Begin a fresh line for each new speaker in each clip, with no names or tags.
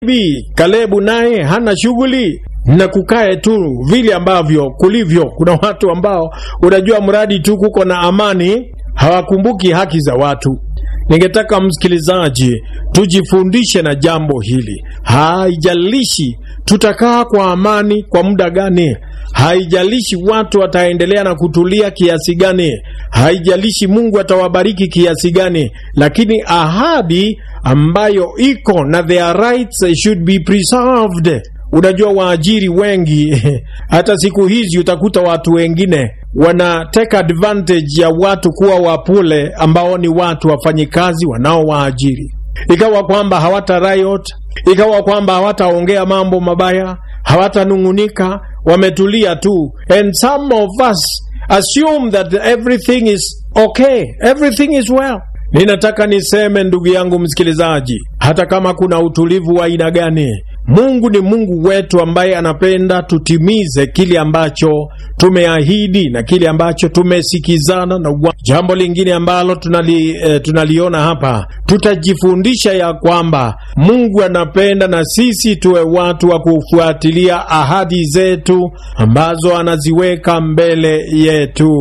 Bi Kalebu naye hana shughuli na kukae tu vile ambavyo kulivyo. Kuna watu ambao unajua, mradi tu kuko na amani, hawakumbuki haki za watu. Ningetaka msikilizaji, tujifundishe na jambo hili. Haijalishi tutakaa kwa amani kwa muda gani, haijalishi watu wataendelea na kutulia kiasi gani, haijalishi Mungu atawabariki kiasi gani, lakini ahadi ambayo iko na their rights should be preserved. Unajua, waajiri wengi hata siku hizi utakuta watu wengine wana take advantage ya watu kuwa wapule ambao ni watu wafanyikazi wanaowaajiri, ikawa kwamba hawata riot, ikawa kwamba hawataongea mambo mabaya, hawatanung'unika, wametulia tu, and some of us assume that everything is okay, everything is well. Ninataka niseme ndugu yangu msikilizaji, hata kama kuna utulivu wa aina gani, Mungu ni Mungu wetu ambaye anapenda tutimize kile ambacho tumeahidi na kile ambacho tumesikizana na wa. Jambo lingine ambalo tunali, eh, tunaliona hapa, tutajifundisha ya kwamba Mungu anapenda na sisi tuwe watu wa kufuatilia ahadi zetu ambazo anaziweka mbele yetu.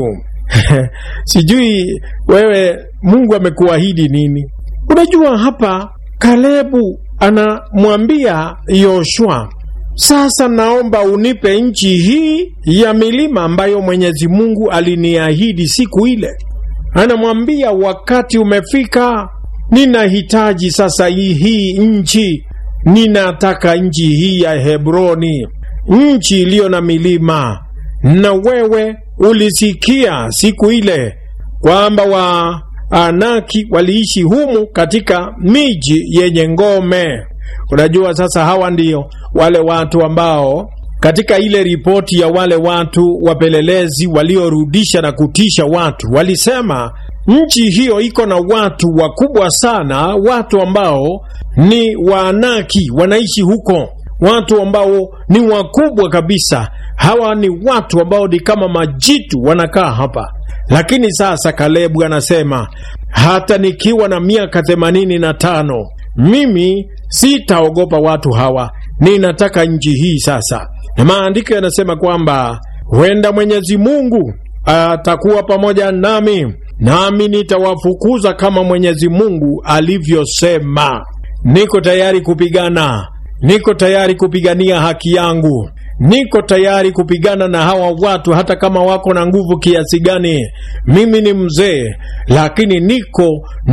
Sijui wewe Mungu amekuahidi nini? Unajua hapa Kalebu anamwambia Yoshua, sasa naomba unipe nchi hii ya milima ambayo Mwenyezi Mungu aliniahidi siku ile. Anamwambia wakati umefika, ninahitaji sasa hii, hii nchi, ninataka nchi hii ya Hebroni, nchi iliyo na milima. Na wewe ulisikia siku ile kwamba wa Anaki waliishi humu katika miji yenye ngome. Unajua, sasa hawa ndio wale watu ambao katika ile ripoti ya wale watu wapelelezi waliorudisha na kutisha watu, walisema nchi hiyo iko na watu wakubwa sana, watu ambao ni Waanaki wanaishi huko, watu ambao ni wakubwa kabisa. Hawa ni watu ambao ni kama majitu wanakaa hapa lakini sasa Kalebu anasema hata nikiwa na miaka themanini na tano mimi sitaogopa watu hawa, ninataka nchi hii sasa. Na maandiko yanasema kwamba huenda Mwenyezi Mungu atakuwa pamoja nami, nami nitawafukuza kama Mwenyezi Mungu alivyosema. Niko tayari kupigana, niko tayari kupigania haki yangu niko tayari kupigana na hawa watu hata kama wako na nguvu kiasi gani. Mimi ni mzee, lakini niko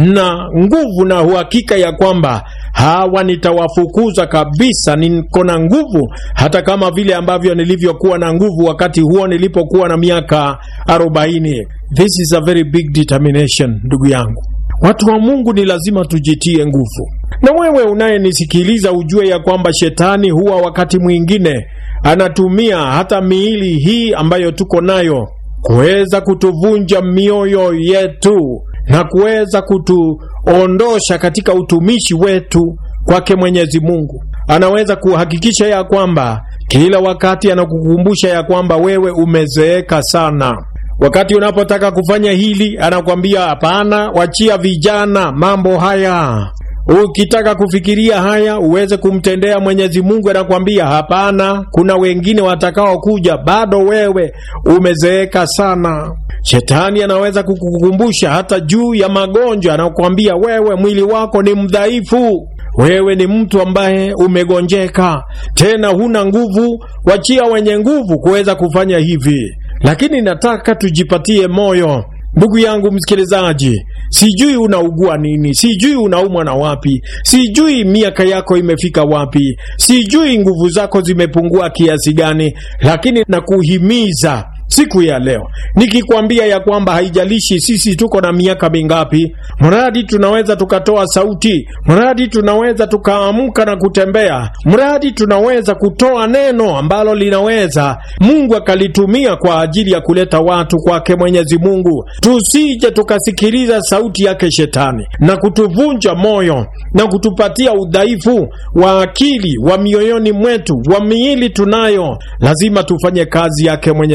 na nguvu na uhakika ya kwamba hawa nitawafukuza kabisa. Niko na nguvu hata kama vile ambavyo nilivyokuwa na nguvu wakati huo nilipokuwa na miaka arobaini. This is a very big determination, ndugu yangu. Watu wa Mungu ni lazima tujitie nguvu. Na wewe unayenisikiliza ujue ya kwamba shetani huwa wakati mwingine anatumia hata miili hii ambayo tuko nayo kuweza kutuvunja mioyo yetu na kuweza kutuondosha katika utumishi wetu kwake Mwenyezi Mungu. Anaweza kuhakikisha ya kwamba kila wakati anakukumbusha ya kwamba wewe umezeeka sana. Wakati unapotaka kufanya hili, anakwambia hapana, wachia vijana mambo haya. Ukitaka kufikiria haya uweze kumtendea Mwenyezi Mungu, anakwambia hapana, kuna wengine watakao kuja, bado wewe umezeeka sana. Shetani anaweza kukukumbusha hata juu ya magonjwa, anakwambia wewe mwili wako ni mdhaifu, wewe ni mtu ambaye umegonjeka, tena huna nguvu. Wachia wenye nguvu kuweza kufanya hivi. Lakini nataka tujipatie moyo Ndugu yangu msikilizaji, sijui unaugua nini, sijui unaumwa na wapi, sijui miaka yako imefika wapi, sijui nguvu zako zimepungua kiasi gani, lakini nakuhimiza siku ya leo nikikwambia ya kwamba haijalishi sisi tuko na miaka mingapi, mradi tunaweza tukatoa sauti, mradi tunaweza tukaamka na kutembea, mradi tunaweza kutoa neno ambalo linaweza Mungu akalitumia kwa ajili ya kuleta watu kwake Mwenyezi Mungu. Tusije tukasikiliza sauti yake Shetani na kutuvunja moyo na kutupatia udhaifu wa akili wa mioyoni mwetu, wa miili tunayo. Lazima tufanye kazi yake Mwenyezi Mungu.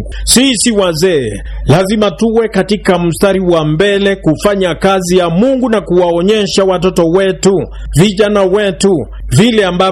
Mungu. Sisi wazee lazima tuwe katika mstari wa mbele kufanya kazi ya Mungu na kuwaonyesha watoto wetu, vijana wetu vile ambavyo